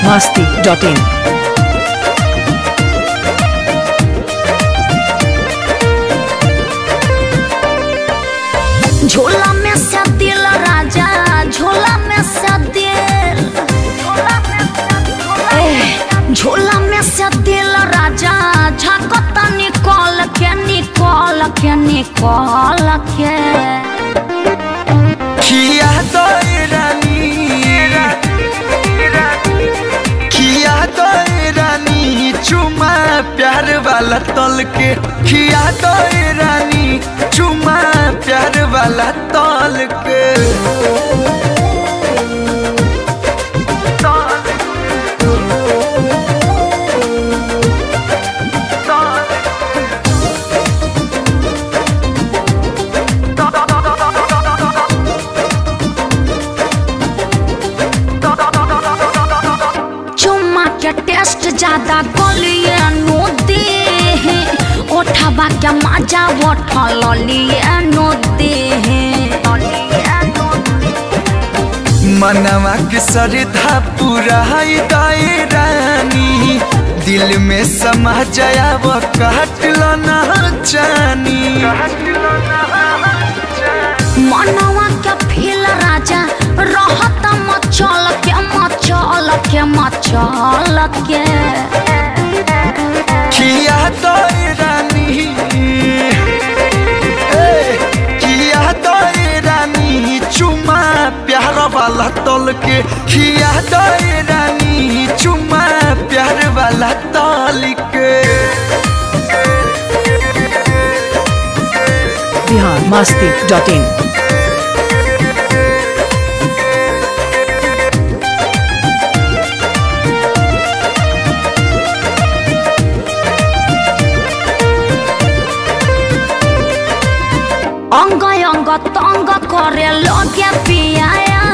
masti.in. झोला में से दिल राजा झोला में से दिल एह, झोला में से दिल राजा झकता निकल के निकल के निकल के किया तो रानी किया तो रानी चुमा प्यार वाला तल के किया तो रानी चुमा प्यार वाला तल के चुम्मा के टेस्ट ज्यादा गलिए नोदे ओठबा के मजा उठल लिए नोदे मनवा के सरधा पूरा दाए रानी दिल में समा जाया वो काट लो ना जानी मनवा के फील राजा रहत मचल के मचल के मचल के किया तो रानी ए, किया तो रानी चुमा प्यार वाला तल के किया तो रानी चुमा प्यार वाला तल के Bihar masti.in. अंग अंग तंग करे लगे पिया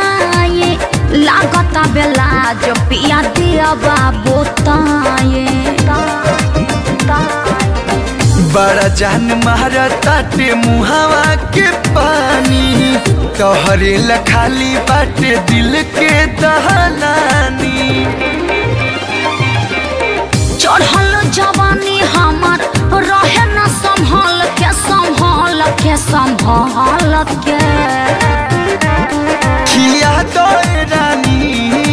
लागत बेला जो पिया दिया बाबू ताये बड़ा जान मारा ताटे मुहावा के पानी तोहरे ला खाली बाटे दिल के दहलानी चढ़ल जवानी हमर रहे न संभल के संभल के संभल के किया तो रानी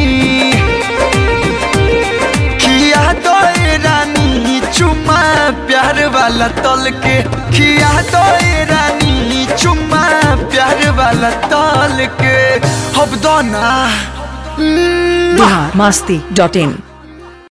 किया तो रानी चुम्मा प्यार वाला तल के किया तो रानी चुम्मा प्यार वाला तल के अब दो ना Bihar masti.in.